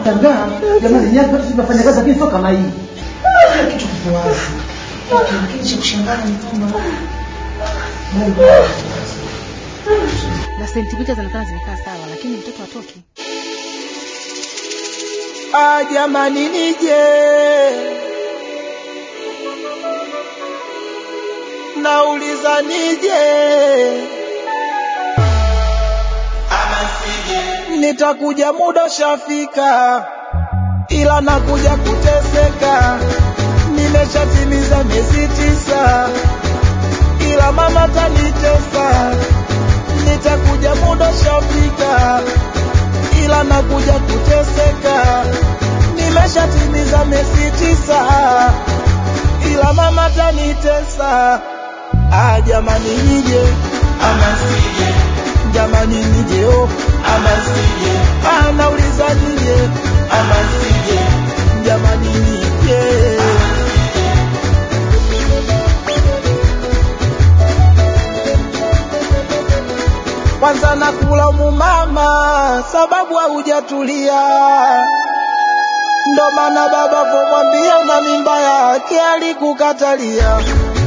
nashangaa jamani, nyasi watu tunafanya kazi lakini sio kama hii. Kila kitu kipo wazi. Lakini cha kushangaza ni kwamba Mungu na sentimita zinaonekana zimekaa sawa, lakini mtoto hatoki. Ah, jamani nije nauliza nije nitakuja muda shafika ila nakuja kuteseka nimeshatimiza miezi tisa ila mama tanitesa nitakuja muda shafika ila nakuja kuteseka nimeshatimiza miezi tisa ila mama tanitesa ah, jamani nije ama sije jamani nije oh ama sije ah, nauliza nije ama sije jamani nije kwanza nakulamu mama sababu haujatulia ndo maana baba vomwambia una mimba yake alikukatalia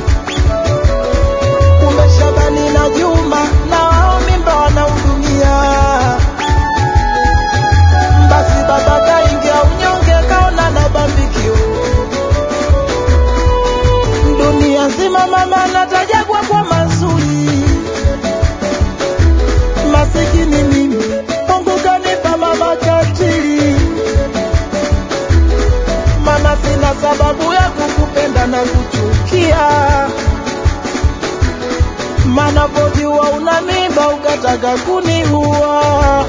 kumbe Shabani na Juma na wao mimba wanahudumia basi baba kaingia unyonge kaona na bambikio dunia nzima mama natajagwa kwa mazuri masikini mimi Mungu kanipa mama katili maana sina sababu ya kukupenda na kuchukia maana pojua una mimba ukataka kuniua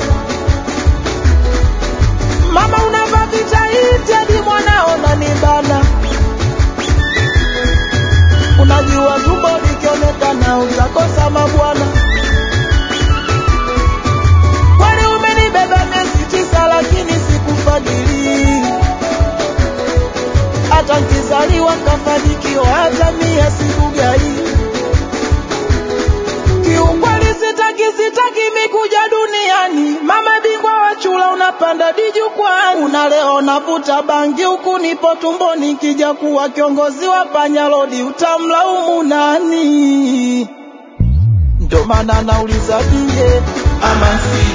mama unavaa vitaiti hadi mwanao nanibana unajua tumbo likionekana utakosa mabwana kwani umenibeba miezi tisa lakini sikufadhili hata nkizaliwa nkafanikiwa hata mia sikugai kiukweli sitaki sitaki mikuja duniani mama bingwa wa chula unapanda dijukwani una leo navuta bangi huku nipo tumboni kija kuwa kiongozi wa panyalodi utamlaumu nani ndo maana nauliza bie ama si